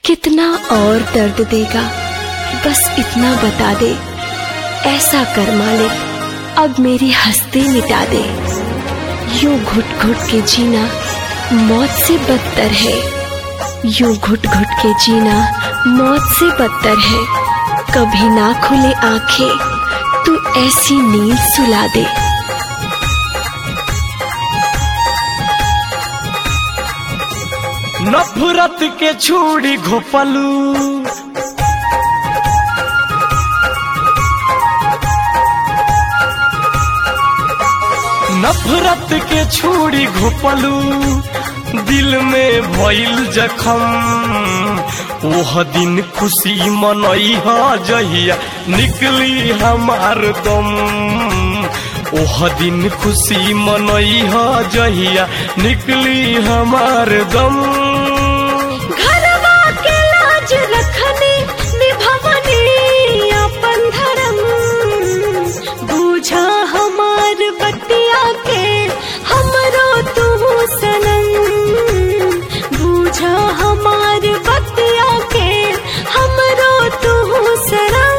कितना और दर्द देगा बस इतना बता दे ऐसा कर मालिक अब मेरी हंसते मिटा दे यूं घुट घुट के जीना मौत से बदतर है यूं घुट घुट के जीना मौत से बदतर है कभी ना खुले आंखें तू ऐसी नींद सुला दे नफरत के छुड़ी घोपलू नफरत के छुड़ी घोपलू दिल में भइल जखम ओह दिन खुशी मनई ह जहिया निकली हमार दम ओह दिन खुशी मनई ह जहिया निकली हमार दम घरवा के लाज रखने निभवने अपन धर्म बूझा हमार बतिया के हमरो तू सनम बूझा हमार बतिया के हमरो तू सनम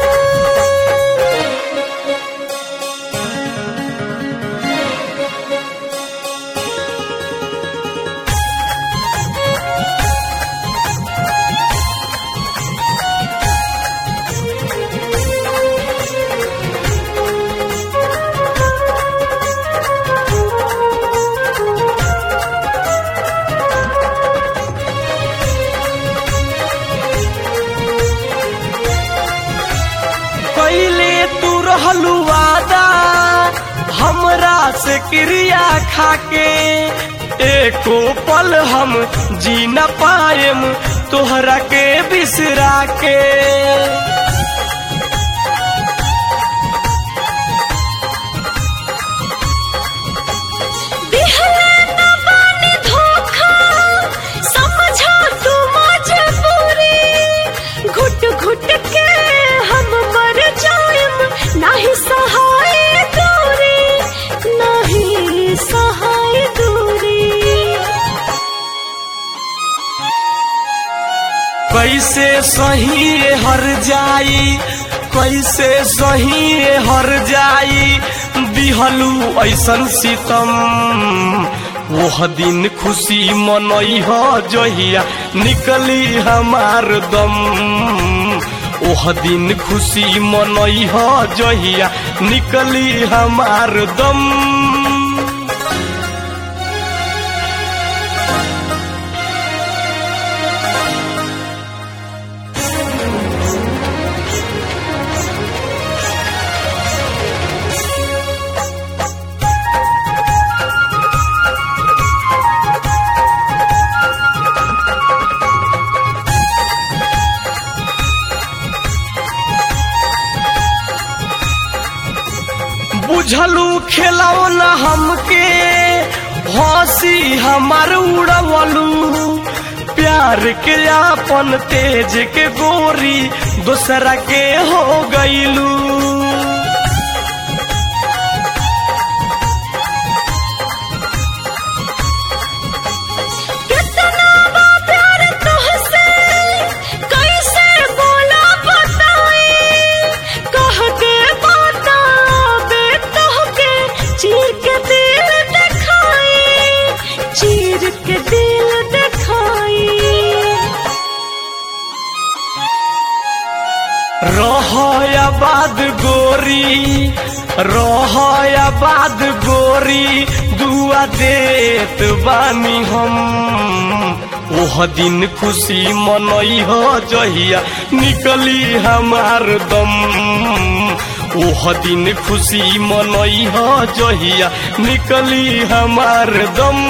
पहले तू रहलू वादा हमरा से क्रिया खाके एको पल हम जी न पाएम तोहरा के बिसरा के दिहले न बानी धोखा समझा तू मजबूरी घुट घुट के हम मर जाएम नाही सहाय दूरी नाही सहाय दूरी कैसे सही हर जाई कैसे सही हर जाई दिहलू ऐसन सितम ओह दिन खुशी मनई ह जहिया निकली हमार दम ओह दिन खुशी मनई ह जहिया निकली हमार दम बुझलू खेलाओ न हमके हंसी हमार उड़वलू प्यार के आपन तेज के गोरी दूसरा के हो गईलू कितना बा प्यार तुहसे कैसे बोला बताई कह के बताबे तोहके चीर के दिल दिखाई चीर के दिल दिखाई रहयाबाद गोरी रहयाबाद गोरी दुआ देत बानी हम ओह दिन खुशी मनई ह जहिया निकली हमार दम ओह दिन खुशी मनई ह जहिया निकली हमार दम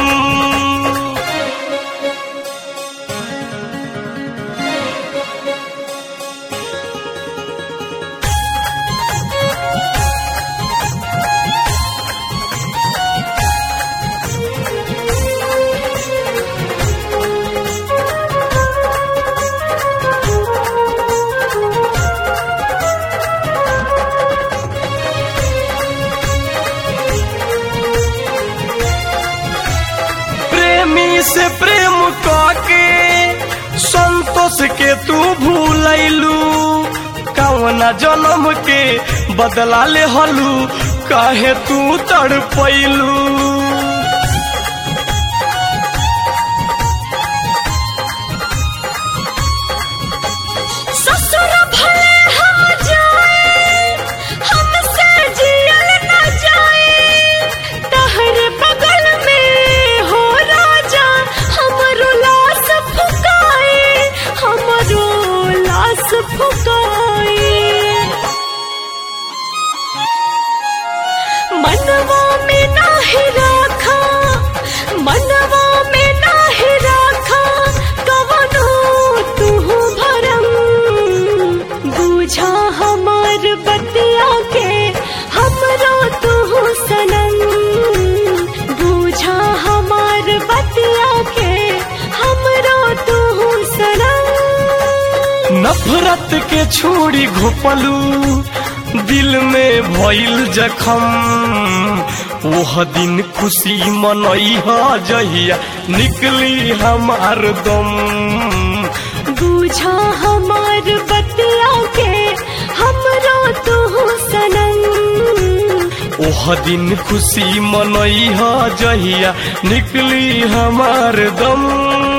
संतोष के तू भूलैलू कवना जन्म के बदला ले हलू काहे तू तड़पैलू ससुर भले हो जाए हमसे जियल न जाए तहरे बगल में हो राजा हमरो लाश फुकाए हमरो लाश फुकाए मनवा में नाही राखा मनवा में नाही राखा कवनो तू भरम बूझा हमार बतिया के हमरो तू सनम बूझा हमार बतिया के हमरो तू सनम नफरत के छोड़ी घोपलू दिल में भइल जखम ओह दिन खुशी मनई ह जहिया निकली हमार दम बूझा हमार बतिया के हमरो तू सनम ओह दिन खुशी मनई ह जहिया निकली हमार दम